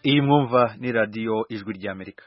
iyi mwumva ni radiyo ijwi ry'amerika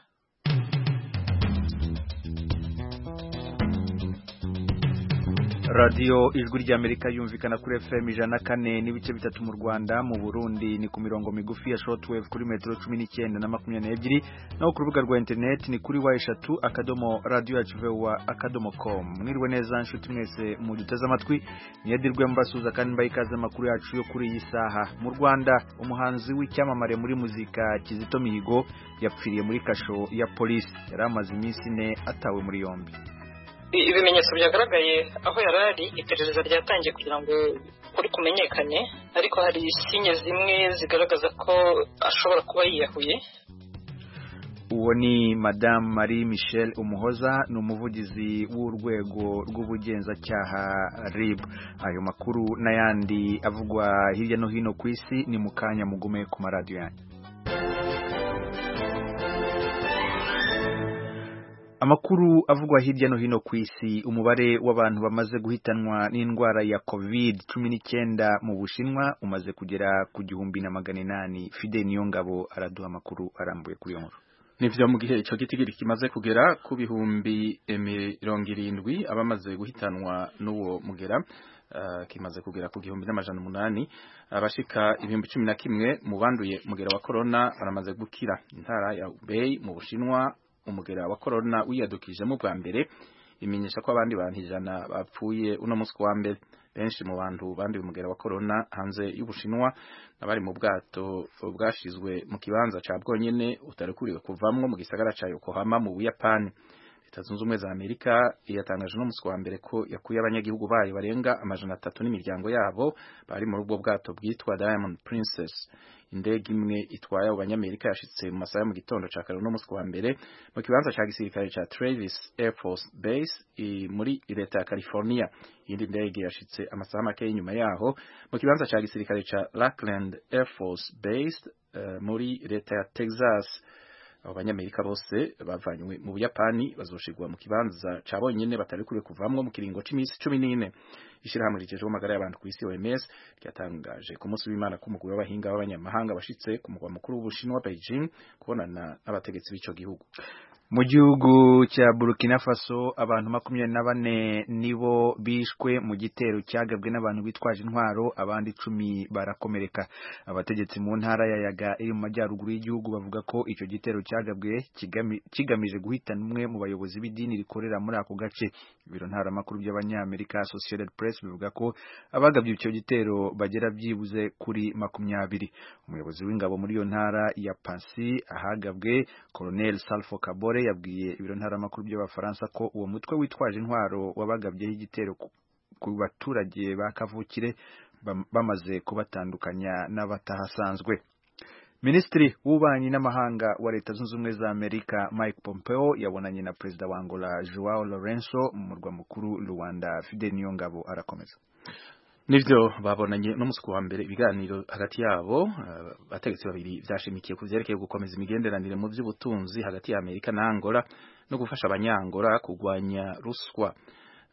radiyo ijwi ry'amerika yumvikana kuri fm ijana kane n'ibice bitatu mu rwanda mu burundi ni ku mirongo migufi ya shortwave kuri metero cumi n'icyenda na makumyabiri n'ebyiri naho ku rubuga rwa interineti ni kuri wa eshatu akadomo radiyo yacu vewa akadomo komu mwiriwe neza nshuti mwese muduteze amatwi niyadirwe mbasuza kandi mbaha ikaze amakuru yacu yo kuri iyi saha mu rwanda umuhanzi w'icyamamare muri muzika kizito mihigo yapfiriye muri kasho ya polisi yari amaze iminsi ine atawe muri yombi ibimenyetso byagaragaye aho yari ari iperereza ryatangiye kugira ngo ukuri kumenyekane ariko hari sinye zimwe zigaragaza ko ashobora kuba yiyahuye uwo ni madamu marie michelle umuhoza ni umuvugizi w'urwego rw'ubugenzacyaha rib ayo makuru n'ayandi avugwa hirya no hino ku isi ni mu kanya mugume ku maradiyo yanyu amakuru avugwa hirya no hino ku isi umubare w'abantu bamaze guhitanwa n'indwara ya covid cumi n'icyenda mu bushinwa umaze kugera ku gihumbi na magana inani fide niyo ngabo araduha amakuru arambuye kuri iyo nkuru nivyo mu gihe ico gitigiri kimaze kugera ku bihumbi mirongo irindwi abamaze guhitanwa n'uwo mugera uh, kimaze kugera ku gihumbi n'amajana umunani abashika ibihumbi cumi na kimwe mu banduye mugera wa korona baramaze gukira intara ya Hubei mu bushinwa umugera wa korona wiyadukijemo bwa mbere imenyesha ko abandi bantu ijana bapfuye uno munsi wa mbere benshi mu bantu banduye umugera wa korona hanze y'ubushinwa n'abari mu bwato bwashizwe mu kibanza ca bwonyene utarekuriwe kuvamwo mu gisagara ca yokohama mu buyapani leta zunze ubumwe za amerika yatangaje no munsi wa mbere ko yakuye abanyagihugu bayo barenga amajana atatu n'imiryango yabo bari muri ubwo bwato bwitwa diamond princess indege imwe itwaye abo banyamerika yashitse mu masaha mu gitondo ca kare no munsi wa mbere mu kibanza ca gisirikare ca travis air force base muri leta ya california iyindi ndege yashitse amasaha make y'inyuma yaho mu kibanza ca gisirikare ca lackland air force base uh, muri leta ya texas abo banyamerika bose bavanywe mu buyapani bazoshigwa mu kibanza ca bonyene batari kure kuvamwo mu kiringo c'imisi cumi n'ine ishirahamwe rijejeho amagara y'abantu kw'isi OMS ryatangaje ku munsi w'Imana k'umugwi w'abahinga b'abanyamahanga bashitse ku mugwa mukuru w'Ubushinwa Beijing kubonana n'abategetsi b'ico gihugu mu gihugu cya burkina faso abantu makumyabiri na bane nibo bishwe mu gitero cyagabwe n'abantu bitwaje intwaro abandi icumi barakomereka abategetsi mu ntara ya yaga iri mu majyaruguru y'igihugu bavuga ko icyo gitero cyagabwe kigamije guhitana umwe mu bayobozi b'idini rikorera muri ako gace ibiro ntaramakuru by'abanyamerika associated press bivuga ko abagabye icyo gitero bagera byibuze kuri makumyabiri umuyobozi w'ingabo muri iyo ntara ya pansi ahagabwe colonel salfo kabore yabwiye ibiro ntaramakuru by'abafaransa ko uwo mutwe witwaje intwaro wabagabyeho igitero ku baturage ba kavukire bamaze kubatandukanya n'abatahasanzwe Minisitiri w'ububanyi n'amahanga wa Leta Zunze Ubumwe za Amerika Mike Pompeo yabonanye na Perezida wa Angola Joao Lourenço mu murwa mukuru Luanda. Fidel Niyongabo arakomeza. Nivyo babonanye no musi wa mbere ibiganiro hagati yabo abategetsi uh, babiri vyashimikiye ku vyerekeye gukomeza imigenderanire mu by'ubutunzi hagati ya Amerika na Angola no gufasha abanyangola kugwanya ruswa.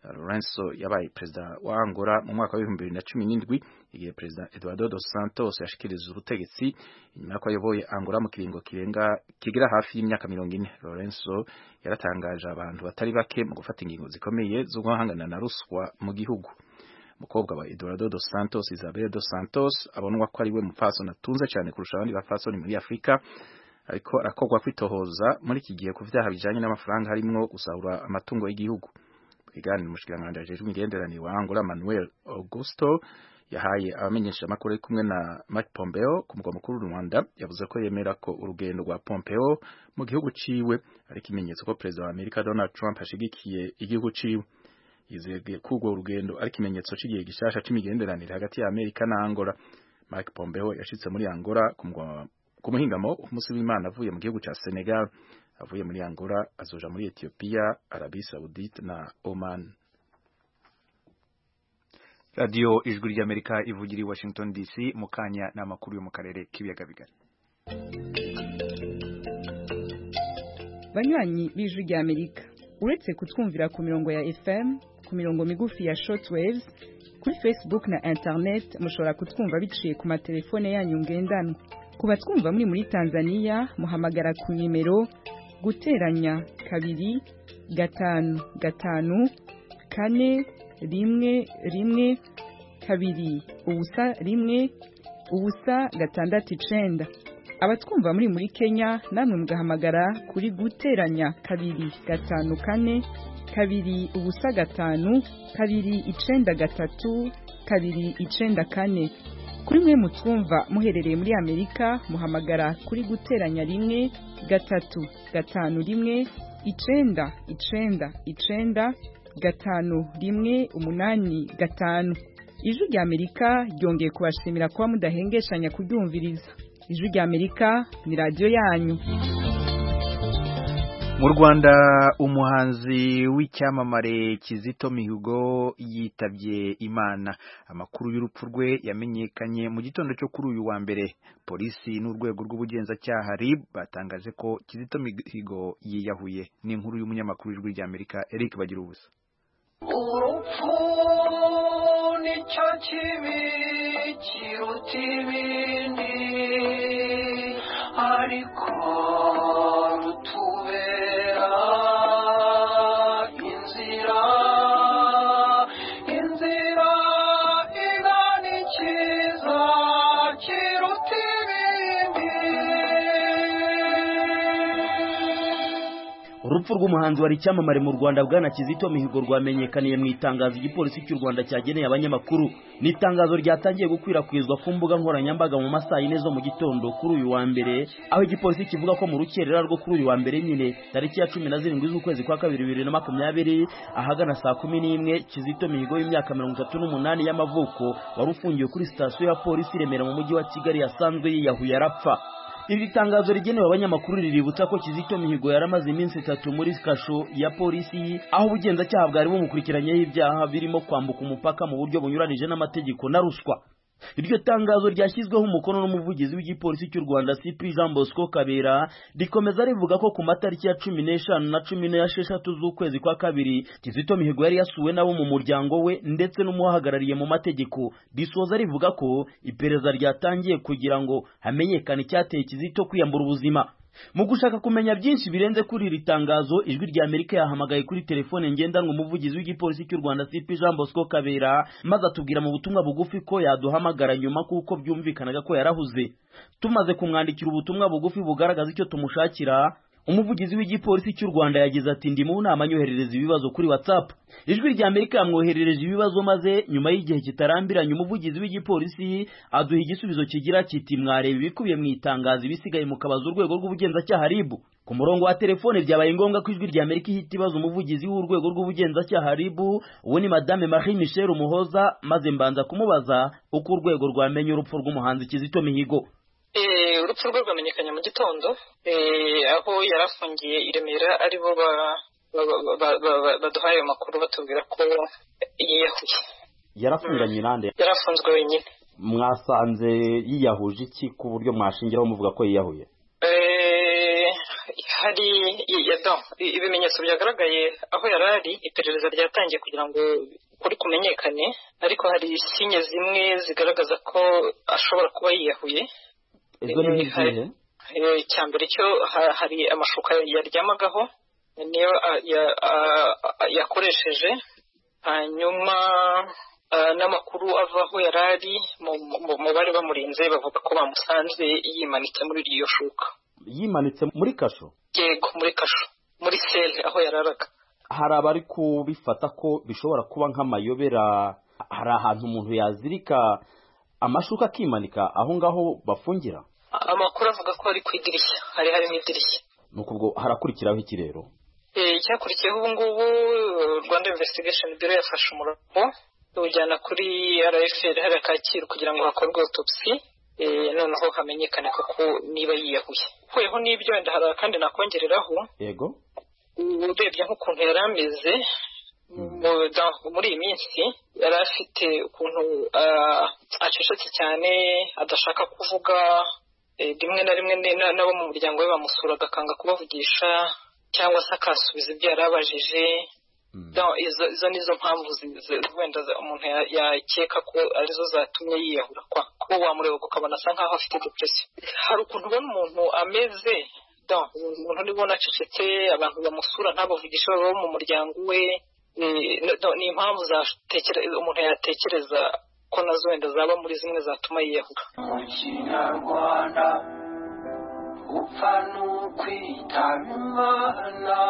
Lorenzo yabaye perezida wa Angola mu mwaka wa 2017 igihe perezida Eduardo dos Santos yashikiriza ubutegetsi inyuma y'uko ayoboye Angola mu kiringo kirenga kigera hafi y'imyaka 40 Lorenzo yaratangaje abantu batari bake mu gufata ingingo zikomeye zo guhangana na ruswa mu gihugu mukobwa wa Eduardo dos Santos Isabel dos Santos abonwa ko ari we mupfasoni atunze cyane kurusha abandi bapfasoni muri Afurika ariko arakogwa kwitohoza muri iki gihe ku vyaha bijanye n'amafaranga harimwo gusahura amatungo y'igihugu igani umushikiranganji ajejwe imigenderanire wa Angola Manuel Augusto yahaye abamenyesha amakuru ari kumwe na Mike Pompeo ku mugwa mukuru Rwanda yavuze ko yemera ko urugendo rwa Pompeo mu gihugu ciwe ari ikimenyetso ko perezida wa Amerika Donald Trump ashigikiye igihugu ciwe yizeye ko urwo rugendo ari ikimenyetso c'igihe gishasha c'imigenderanire hagati ya Amerika na Angola Mike Pompeo yashitse muri Angola ku mugwa ku muhingamo umunsi w'Imana avuye mu gihugu ca Senegal avuye muri Angola azoja muri Ethiopia, Arabie Saoudite na Oman. Radio Ijwi ry'Amerika ivugira i Washington DC mu kanya n'amakuru yo mu karere k'ibiyaga bigari. Banywanyi b'Ijwi ry'Amerika uretse kutwumvira ku mirongo ya FM ku mirongo migufi ya shortwaves kuri Facebook na internet mushobora kutwumva biciye ku matelefone yanyu ngendanwa ku batwumva muri muri tanzania muhamagara ku nimero guteranya kabiri gatanu gatanu kane rimwe rimwe kabiri ubusa rimwe ubusa gatandatu icenda abatwumva muri muri kenya namwe mugahamagara kuri guteranya kabiri gatanu kane kabiri ubusa gatanu kabiri icenda gatatu kabiri icenda kane kuri mwe mutwumva muherereye muri amerika muhamagara kuri guteranya rimwe gatatu gatanu rimwe icenda icenda icenda gatanu rimwe umunani gatanu ijwi rya amerika ryongeye kubashimira kuba mudahengeshanya kuryumviriza ijwi rya amerika ni radiyo yanyu mu rwanda umuhanzi w'icyamamare kizito mihigo yitabye imana amakuru y'urupfu rwe yamenyekanye mu gitondo cyo kuri uyu wa mbere polisi n'urwego rw'ubugenzacyaha rib batangaje ko kizito mihigo yiyahuye ni inkuru y'umunyamakuru w'ijwi rya amerika eric bagira ubusa urupfu nicyo kibi kiruta ibindi ariko rutubera inzira inzira igana ikiza kiruta ibindi urupfu rw'umuhanzi wari icyamamare mu rwanda bwana kizito mihigo rwamenyekaniye mu itangazo igipolisi cy'u rwanda cyageneye abanyamakuru ni itangazo ryatangiye gukwirakwizwa ku mbuga nkoranyambaga mu masaha yine zo mu gitondo kuri uyu wa mbere aho igipolisi kivuga ko mu rukerera rwo kuri uyu wa mbere nyine tariki ya cumi na zirindwi z'ukwezi kwa kabiri bibiri na makumyabiri ahagana saa kumi n'imwe kizito mihigo y'imyaka mirongo itatu n'umunani y'amavuko wari ufungiwe kuri sitasiyo ya polisi i remera mu mujyi wa kigali yasanzwe yiyahuye arapfa iri tangazo rigenewe abanyamakuru riributsa ko Kizito Mihigo yaramaze iminsi itatu muri kasho ya polisi aho ubugenzacyaha bwari bumukurikiranyeho ibyaha birimo kwambuka umupaka mu buryo bunyuranije n'amategeko na ruswa iryo tangazo ryashyizweho umukono n'umuvugizi w'igipolisi cy'u rwanda cp jean bosco kabera rikomeza rivuga ko ku matariki ya cumi n'eshanu na cumi n'esheshatu z'ukwezi kwa kabiri kizito mihigo yari yasuwe n'abo mu muryango we ndetse n'umuhagarariye mu mategeko risoza rivuga ko iperereza ryatangiye kugira ngo hamenyekane icyateye kizito kwiyambura ubuzima mu gushaka kumenya byinshi birenze kuri iri tangazo ijwi rya amerika yahamagaye kuri telefone ngendanwa umuvugizi w'igipolisi cy'u rwanda cp jean bosco kabera maze atubwira mu butumwa bugufi ko yaduhamagara nyuma kuko byumvikanaga ko yarahuze tumaze kumwandikira ubutumwa bugufi bugaragaza icyo tumushakira umuvugizi w'igipolisi cy'u rwanda yagize ati ndi mu nama anyoherereza ibibazo kuri whatsapp ijwi rya amerika yamwoherereje ibibazo maze nyuma y'igihe kitarambiranye umuvugizi w'igipolisi aduha igisubizo kigira kiti mwareba ibikubiye mu itangazo ibisigaye mukabaza urwego rw'ubugenzacyaha ribu ku murongo wa telefone byabaye ngombwa ko ijwi rya amerika ihita ibaza umuvugizi w'urwego rw'ubugenzacyaha ribu uwo ni madame marie michel umuhoza maze mbanza kumubaza uko urwego rwamenye urupfu rw'umuhanzi kizito mihigo urupfu rwe rwamenyekanye mu gitondo aho yari afungiye i remera aribo baduhaye ayo makuru batubwira ko yiyahuye yarafunganye nande yari afunzwe wenyine mwasanze yiyahuje iki ku buryo mwashingiraho muvuga ko yiyahuye hari ibimenyetso byagaragaye aho yari ari iperereza ryatangiye kugira ngo kuri kumenyekane ariko hari sinye zimwe zigaragaza ko ashobora kuba yiyahuye izo ni izihe icya mbere cyo hari amashuka yaryamagaho niyo yakoresheje hanyuma n'amakuru ava aho yari ari mu bari bamurinze bavuga ko bamusanze yimanitse muri iryo shuka yimanitse muri kasho yego muri kasho muri sele aho yararaga hari abari kubifata ko bishobora kuba nk'amayobera hari ahantu umuntu yazirika amashuka akimanika aho ngaho bafungira amakuru avuga ko ari ku idirishya hari harimo idirishya nuko ubwo harakurikiraho iki rero icyakurikiyeho ubu ngubu rwanda investigation biro yafashe umurongo iwujyana kuri rfl hariya kacyiru kugira ngo hakorwe autopsy noneho hamenyekane koko niba yiyahuye ukuyeho n'ibyo wenda hari kandi nakongereraho yego urebye nk'ukuntu yari ameze muri iyi minsi yari afite ukuntu acecetse cyane adashaka kuvuga rimwe na rimwe n'abo mu muryango we bamusura agakanga kubavugisha cyangwa se akasubiza ibyo yari abajije No, izo izo nizo mpamvu zi- zi- wenda za- umuntu ya- yakeka ko arizo zatumye yiyahura kwa kuba wamureba ukabona asa nkaho afite depression hari ukuntu ubona umuntu ameze don umuntu nibona acecetse abantu bamusura ntabavugishe baba bo mu muryango we eh, no- don, ni impamvu zatekere umuntu yatekereza ko nazo wenda zaba muri zimwe zatuma yiyahura mu kinyarwanda upfa n'ukwitaba imana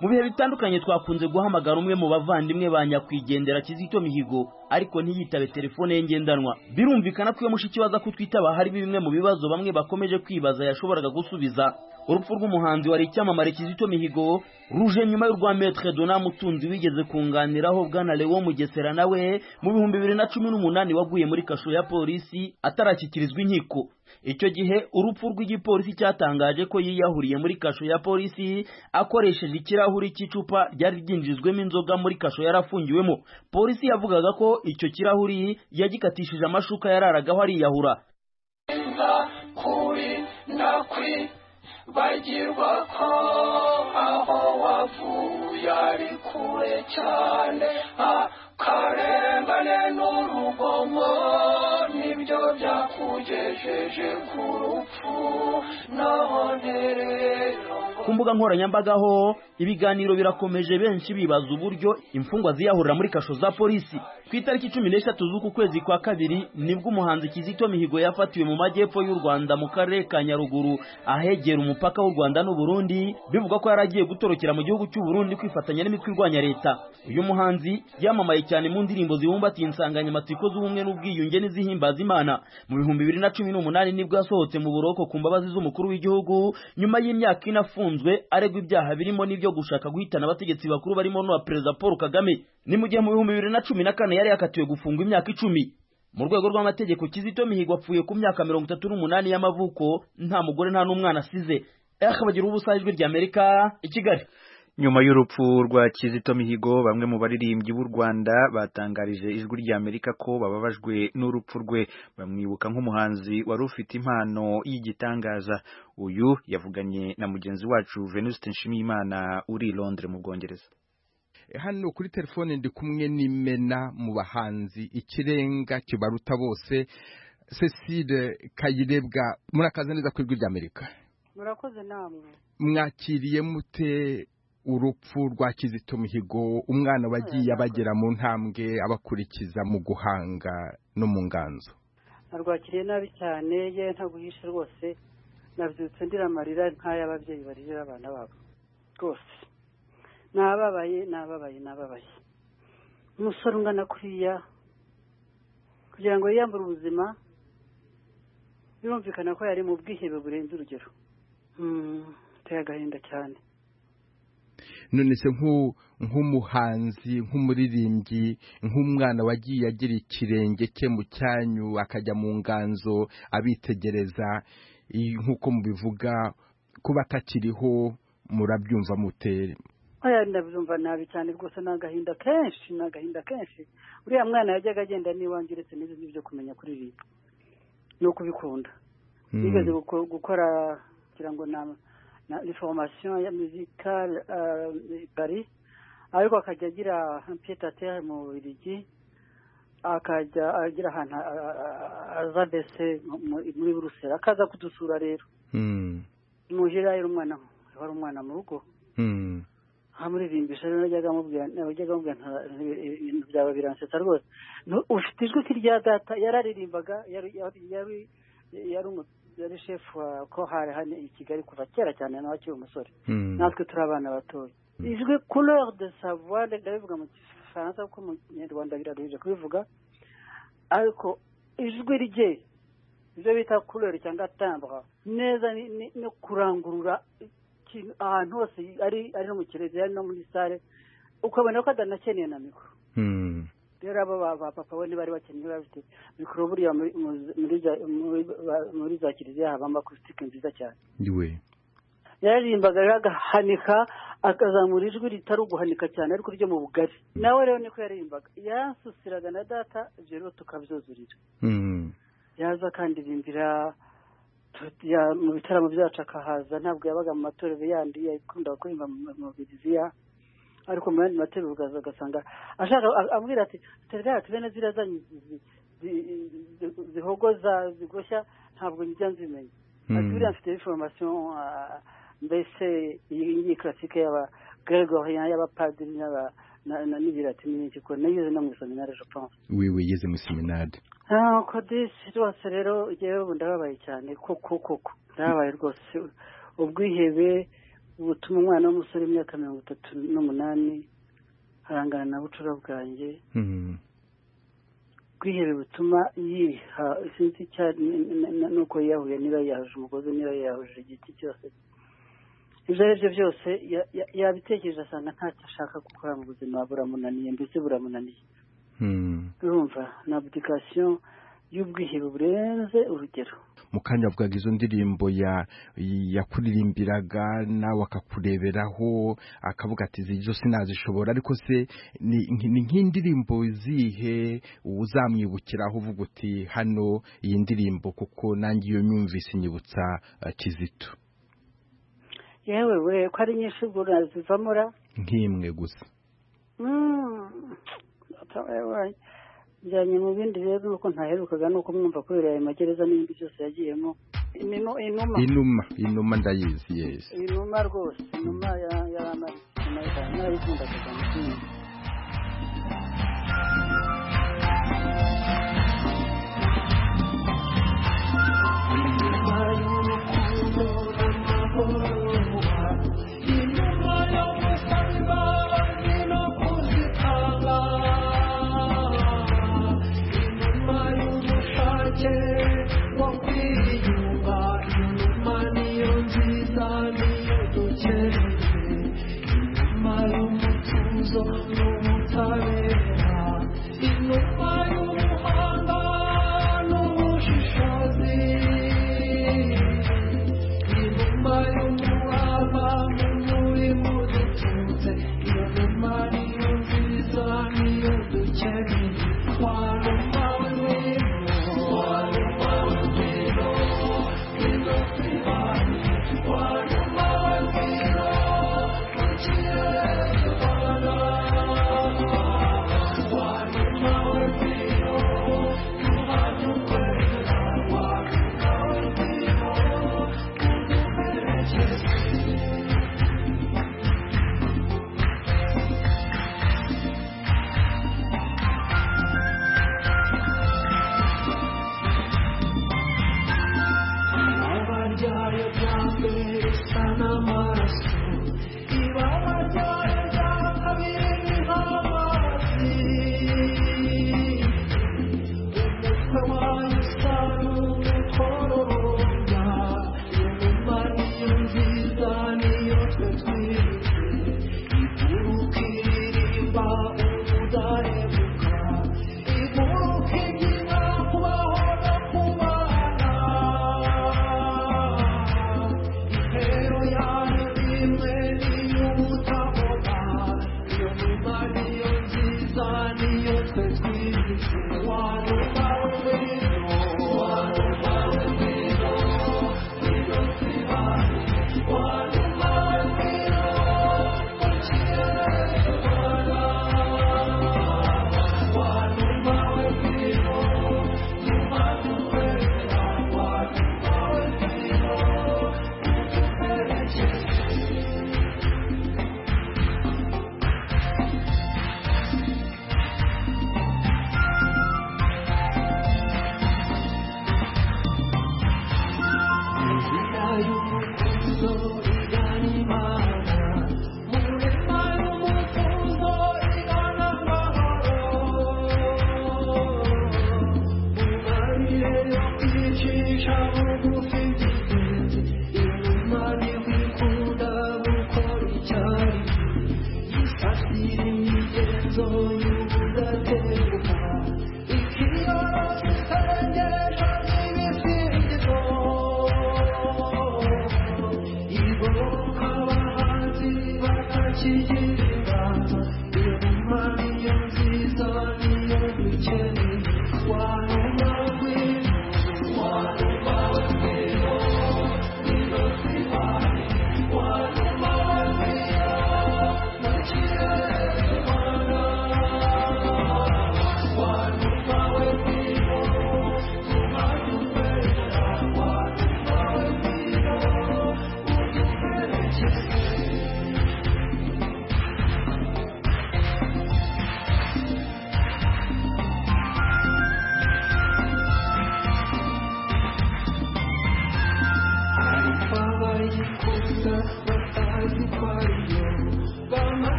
mu bihe bitandukanye twakunze guhamagara umwe mu bavandimwe ba nyakwigendera kizito mihigo ariko ntiyitabe telefone ye ngendanwa birumvikana ko iyo mushiki we aza kutwitaba hari bimwe mu bibazo bamwe bakomeje kwibaza yashoboraga gusubiza urupfu rw'umuhanzi wari icyamamare kizito mihigo ruje nyuma y'urwa metre dona mutunzi wigeze kunganiraho bwana lewo mugesera nawe mu bihumbi bibiri na cumi n'umunani waguye muri kasho ya polisi atarashyikirizwa inkiko icyo gihe urupfu rw'igipolisi cyatangaje ko yiyahuriye muri kasho ya polisi akoresheje ikirahuri cy'icupa ryari ryinjijwemo inzoga muri kasho yarafungiwemo polisi yavugaga ko icyo kirahuri yagikatishije amashuka yararagaho ariyahura kuri nakwi bagirwa ko aho wavuye ari kure cyane akarengane n'urugomo nibyo byakugejeje ku rupfu none rero ngo ku mbuga nkoranyambaga ho ibiganiro birakomeje benshi bibaza uburyo imfungwa ziyahurira muri kasho za polisi ku itariki cumi n'eshatu z'uku kwezi kwa kabiri nibwo umuhanzi kizito mihigo yafatiwe mu majyepfo y'u rwanda mu karere ka nyaruguru ahegera umupaka w'u rwanda n'uburundi bivugwa ko yari agiye gutorokera mu gihugu cy'uburundi kwifatanya n'imitwe irwanya leta uyu muhanzi yamamaye cyane mu ndirimbo zibumbatiye insanganyamatsiko z'ubumwe n'ubwiyunge n'izihimbaza imana mu bihumbi bibiri na cumi n'umunani nibwo yasohotse mu buroko ku mbabazi z'umukuru w'igihugu nyuma y'imyaka ine afunzwe aregwa ibyaha birimo n'ibyo gushaka guhitana abategetsi bakuru barimo n'uwa perezida paul kagame ni mu gihe mu bihumbi bibiri na cumi na kane yari yakatiwe gufungwa imyaka icumi mu rwego rw'amategeko kizito mihigo apfuye ku myaka mirongo itatu n'umunani y'amavuko nta mugore nta n'umwana asize akabagira ubusa ijwi ry'amerika i kigali nyuma y'urupfu rwa kizito mihigo bamwe mu baririmbyi b'u rwanda batangarije ijwi ry'amerika ko bababajwe n'urupfu rwe bamwibuka nk'umuhanzi wari ufite impano y'igitangaza uyu yavuganye na mugenzi wacu venuste nshimiyimana uri i londres mu bwongereza hano kuri telefone ndi kumwe n'imena mu bahanzi ikirenga kibaruta bose cecile kayirebwa murakaza neza ku ijwi ry'amerika murakoze namwe mwakiriye mute urupfu rwa kizito mihigo umwana wagiye abagera mu ntambwe abakurikiza mu guhanga no mu nganzo narwakiriye nabi cyane ye ntaguhisha rwose nabyutse ndira amarira nk'ay'ababyeyi baririra abana babo rwose nababaye nababaye nababaye umusore ungana kuriya kugira ngo yiyambure ubuzima birumvikana ko yari mu bwihebe burenze urugero Hmm, biteye agahinda cyane none se nk'u- nk'umuhanzi nk'umuririmbyi nk'umwana wagiye agira ikirenge cye mu cyanyu akajya mu nganzo abitegereza i- nk'uko mubivuga kuba atakiriho murabyumva mutera aya ndabyumva nabi cyane rwose ni agahinda kenshi ni agahinda kenshi uriya mwana yajyaga agenda n'iwanjye uretse n'ibindi byo kumenya kuririmba no kubikunda yigeze guko- gukora kugira ngo na na information ya musicale euh, bari ariko akajya agira un pied à terre mu Bubiligi akajya agira ahantu a- a- a- aza mbese mu- mu- muri Buruseli akaza kudusura rero muhira yari umwana wari umwana mu rugo amuririmbisha rero najyaga amubwira najyaga amubwira nta- ibintu byaba biransetsa rwose Nu- ufite ijwi ke rya data yararirimbaga yari yari yari yari umu- yari shefu wa kohari hano i kigali kuva kera cyane nawe akiri umusore natwe turi abana batoya ijwi couleur de savoir ndabivuga mu gifaransa kuko mu kinyarwanda biraruhije kubivuga ariko ijwi rye ibyo bita couleur cyangwa timbre neza ni- ni- no kurangurura ikintu ahantu hose ari ari no mu kirere ari no muri sale ukabona ko adanakeneye na mikoro rero abo ba ba papa bo ntibari bakeneye bafite mikoro buriya muri- mu- muri za- muri ba- muri za kiliziya habamo akusitike nziza cyane we yaririmbaga rero agahanika akazamura ijwi ritari uguhanika cyane ariko ryo mu bugari nawe rero niko yaririmbaga yansusiraga na data ibyo rero tukabyuzurira Mm. yaza akandirimbira tu- ya- mu bitaramo byacu akahaza ntabwo yabaga mu matorero yandi yakundaga kuririmba mu mu Biliziya ariko mu yandi materura ugaza ugasanga ashaka ambwira ati serivisi tubene ziriya zanyu zihogoza zigoshya ntabwo njya nzimenya ati buriya mfite inforomasiyo mbese iyi karasike y'aba gregory y'abapadiri n'aba n'ibiratini n'iki ko nayo uzi no mu iseminari je pense wiwe yeze mu seminari ntabwo disi rwose rero ngewe ubu ndababaye cyane koko koko ndababaye rwose ubwihebe butuma umwana w'umusore w'imyaka mirongo itatu n'umunani arangana na bucura bwanjye ubwihebe butuma yiha sinzi icyo nuko yiyahuye niba yahuje umugozi niba yahuje igiti cyose ibyo ari byo byose yabitekereje asanga ntacyo ashaka gukora mu buzima buramunaniye mbese buramunaniye urumva ni apurikasiyo y'ubwihebe burenze urugero mukanya avugaga izo ndirimbo yakuririmbiraga nawe akakureberaho akavuga ati izo sinazishobora ariko se ni nk'indirimbo zihe uzamwibukiraho uvuga uti hano iyi ndirimbo kuko nanjye iyo myumvise inyibutsa kizito yewe we ko ari nyinshi ubwo urazivamo ra nk'imwe gusa njyanye mu bindi rero nuko ntaherukaga nuko mwumva kubera ayo magereza n'ibindi byose yagiyemo inuma inuma inuma ndayizi yesi inuma rwose inuma yaramaikunda kugana ikindi Thank you.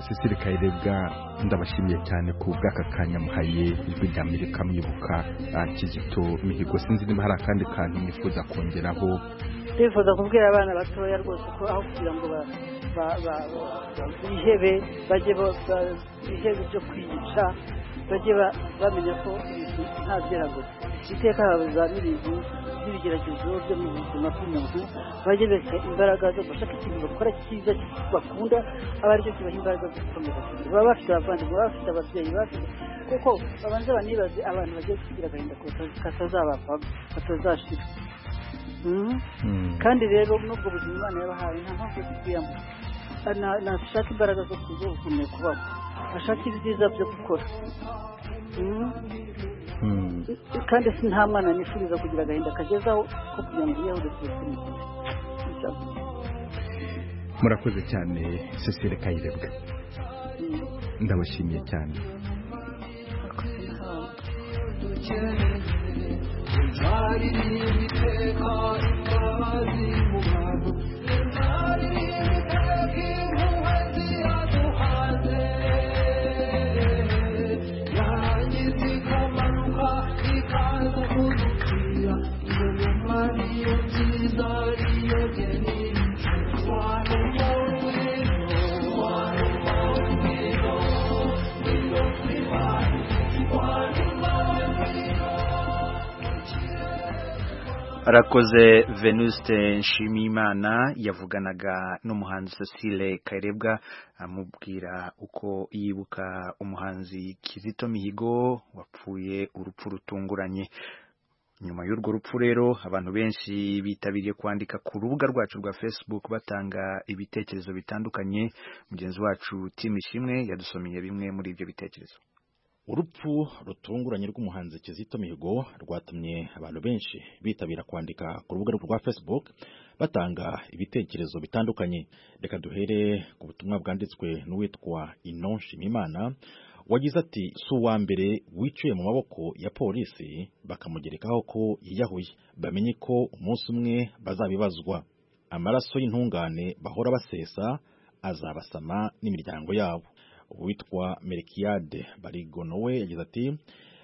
cecile kayirebwa ndabashimiye cyane ku bw'aka kanya muhaye ijwi rya amerika mwibuka kizito mihigo sinzi niba hari akandi kantu mwifuza kongeraho twifuza kubwira abana batoya rwose ko aho kugira ngo ba- ba- ba- ba- bihebe bajye bo- ba- bihebe ibyo kwiyica bajye ba- bamenya ko ibintu nta byeragura iteka haza n'ibintu n'ibigeragezo byo mu buzima bw'umuntu bajye bereka imbaraga zo gushaka ikintu bakora cyiza bakunda aba aricyo kibaha imbaraga zo gukomeza baba bafite abavandimwe baba bafite ababyeyi baba bafite kuko babanza banibaze abantu bagiye kugira agahinda katazabavamo batazashira Mhm. Mm. kandi rero n'ubwo buzima imana yabahaye nta mpamvu yo kubuyamo nashaka imbaraga zo kuzo gukomeye kubaho ashaka ibyiza byo gukora Mhm. Mm. kandi si nta mwana nifuriza kugira agahinda kageze aho ko kugira ngo yiyahure ubuzima murakoze cyane cecile kayirebwa ndabashimiye cyane arakoze venuste nshimiyimana yavuganaga n'umuhanzi cecile kayirebwa amubwira uko yibuka umuhanzi kizito mihigo wapfuye urupfu rutunguranye nyuma y'urwo rupfu rero abantu benshi bitabiriye kwandika ku rubuga rwacu rwa facebook batanga ibitekerezo bitandukanye mugenzi wacu tim ishimwe yadusomeye bimwe muri ibyo bitekerezo urupfu rutunguranye rw'umuhanzi kizito mihigo rwatumye abantu benshi bitabira kwandika ku rubuga rwa facebook batanga ibitekerezo bitandukanye reka duhere ku butumwa bwanditswe n'uwitwa inon shimimana wagize ati si uwa mbere wiciwe mu maboko ya polisi bakamugerekaho ko yiyahuye bamenye ko umunsi umwe bazabibazwa amaraso y'intungane bahora basesa azabasama n'imiryango yabo uwitwa Melkiyade Barigo nawe yagize ati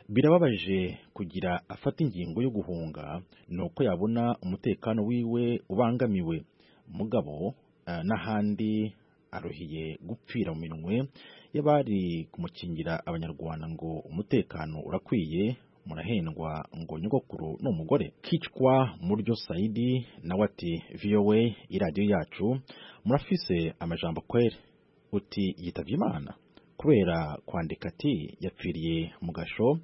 birababaje kugira afata ingingo yo guhunga ni uko yabona umutekano wiwe ubangamiwe mugabo eh, n'ahandi aruhiye gupfira mu minwe y'abari kumukingira abanyarwanda ngo umutekano urakwiye murahendwa ngo nyogokuru ni umugore kicwa muryo sayidi nawe ati voa iradiyo yacu murafise amajambo kwere uti yitabye imana kubera kwandika ati yapfiriye mu gasho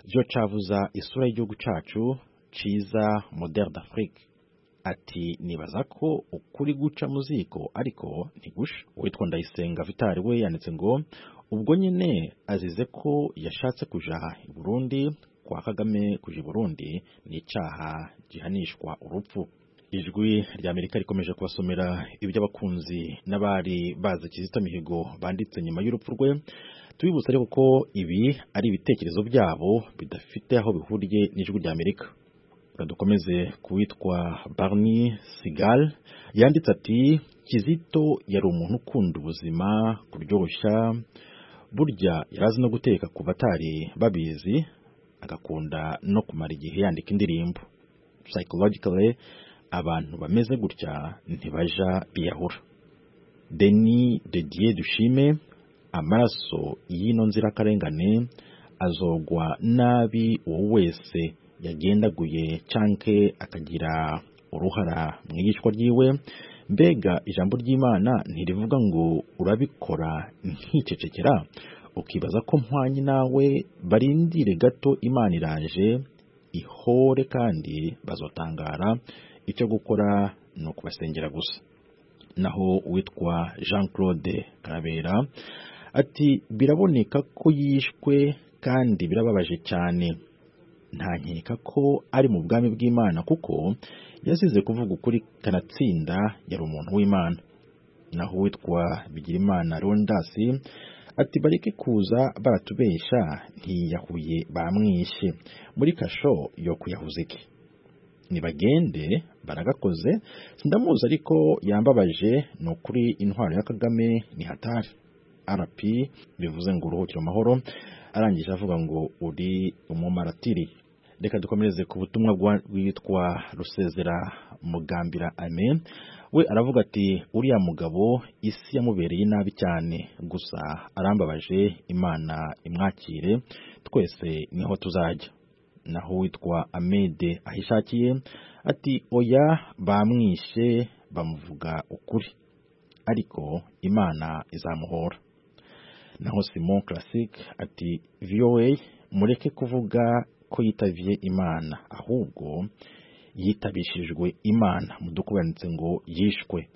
byo cavuza isura y'igihugu cacu ciza moderne d'afrique ati nibaza ko ukuri guca mu ziko ariko ntigusha uwitwa ndayisenga vitari we yanditse ngo ubwo nyine azize ko yashatse kuja i burundi kwa kagame kuja i burundi ni icaha gihanishwa urupfu ijwi rya amerika rikomeje kubasomera iby'abakunzi n'abari bazi kizito mihigo banditse nyuma y'urupfu rwe tubibutsa ariko ko ibi ari ibitekerezo byabo bidafite aho bihuriye n'ijwi rya amerika Reka dukomeze kuwitwa barni sigal yanditse ati kizito yari umuntu ukunda ubuzima kuryoshya burya yari azi no guteka ku batari babizi agakunda no kumara igihe yandika indirimbo psychologically abantu bameze gutya ntibaja biyahura deni de dieu dushime amaraso y'ino nzirakarengane azogwa nabi uwo wese yagendaguye cyanke akagira uruhara mu iyicwa ryiwe mbega ijambo ry'imana ntirivuga ngo urabikora nkicecekera ukibaza ko mpwanye nawe barindire gato imana iraje ihore kandi bazotangara icyo gukora ni ukubasengera gusa naho uwitwa jean claude karabera ati biraboneka ko yishwe kandi birababaje cyane ntankeka ko ari mu bwami bw'imana kuko yazize kuvuga ukuri kanatsinda yari umuntu w'imana naho uwitwa bigirimana rondasi ati bareke kuza baratubeshya ntiyahuye bamwishe muri kasho yo kuyahuza iki nibagende baragakoze sindamuzi ariko yambabaje ni ukuri intwaro ya kagame ni hatari rp bivuze ngo uruhukire amahoro arangije avuga ngo uri umumaratiri reka dukomereze ku butumwa bwa- bwitwa rusezera mugambira amen we aravuga ati uriya mugabo isi yamubereye nabi cyane gusa arambabaje imana imwakire twese niho tuzajya naho witwa amede ahishakiye ati oya bamwishe bamuvuga ukuri ariko imana izamuhora naho simon classic ati voa mureke kuvuga ko yitabiye imana ahubwo yitabishijwe imana mudukubanitse ngo yishwe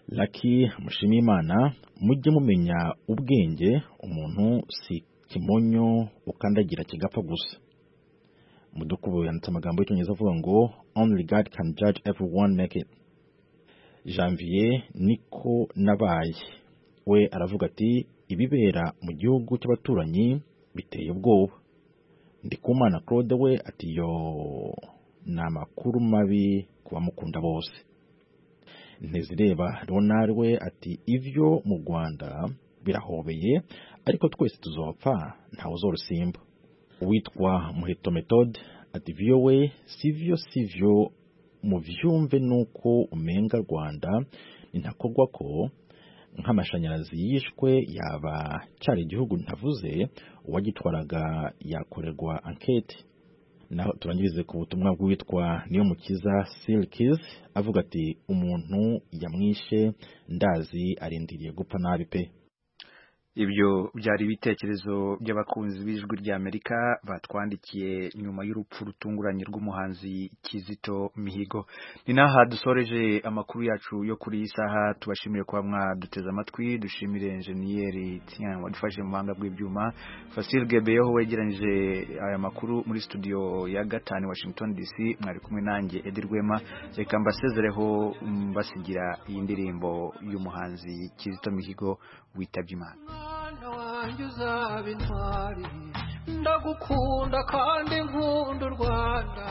laki mushime imana mujye mumenya ubwenge umuntu si kimonyo ukandagira kigapfa gusa mudukubo yanditse amagambo y'icyongereza avuga ngo only god can judge everyone naked janvier niko nabaye we aravuga ati ibibera mu gihugu cy'abaturanyi biteye ubwoba ndikumana claude we ati yo ni amakuru mabi ku bamukunda bose ntizireba ronald we ati ibyo mu rwanda birahobeye ariko twese tuzopfa ntawe uzorusimba uwitwa muheto methode ati vyo we sivyo sivyo muvyumve nuko umenga rwanda nintakorwa ko nk'amashanyarazi yishwe yaba cyari igihugu ntavuze uwagitwaraga yakorerwa ankete naho turangirize ku butumwa bw'uwitwa niyo mukiza silikizi avuga ati umuntu yamwishe ndazi arindiriye gupfa nabi pe ibyo byari ibitekerezo by'abakunzi b'ijwi ry'amerika batwandikiye nyuma y'urupfu rutunguranye rw'umuhanzi kizito mihigo ni n'aha dusoreje amakuru yacu yo kuri iyi saha tubashimire kuba mwaduteze amatwi dushimire enjeniyeri Tian wadufashe mu buhanga bw'ibyuma fasile gebeyeho wegeranyije aya makuru muri studio ya gatanu i washington dc mwari kumwe nanjye edi rwema reka mbasezereho mbasigira iyi ndirimbo y'umuhanzi kizito mihigo witabye imana mwana wanjye uzaba intwari ndagukunda kandi nkunda u rwanda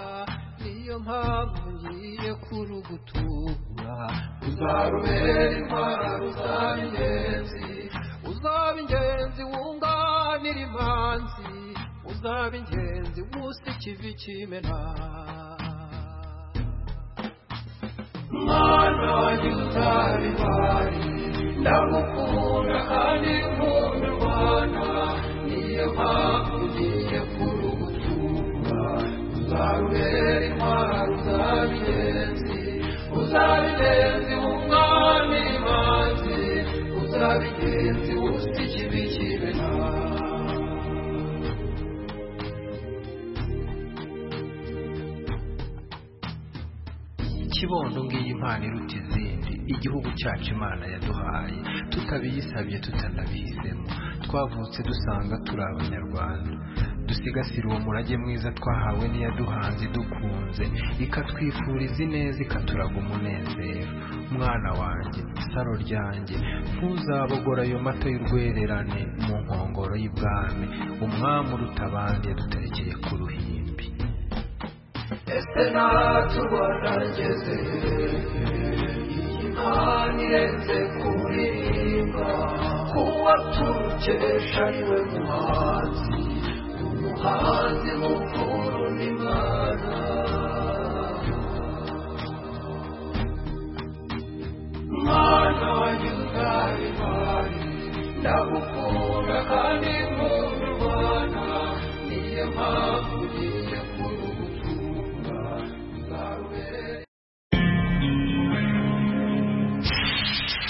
niyo mpamvu ngiye kurugutura uzarubera intwari uzaba ingenzi uzaba ingenzi wunganira imanzi uzaba ingenzi wusa ikivi kimena mwana wanjye uzaba intwari ndagukunda kandi nkunda u rwanda niyo mpamvu ngiye kurugutura uzarubera intwaro uzabigenzi uzabigenzi wumwami imanzi uzabigenzi wusa ikibi kibe nta kibondo ngiyi impano iruta izindi igihugu cyacu imana yaduhaye tutabiyisabye tutanabihisemo twavutse dusanga turi abanyarwanda dusigasire uwo murage mwiza twahawe n'iyaduhanze idukunze ikatwifuriza ineza ikaturaga umunezero mwana wanjye saro ryanjye ntuzabogora ayo mato y'urwererane mu nkongoro y'ibwami umwami uruta abandi yaduterekeye ku ruhimbi ese natubona ngeze imana irenze kuririmba kuba turukesha niwe muhanzi umuhanzi mukuru n'imana mwana wanyuza imari ndagukunda kandi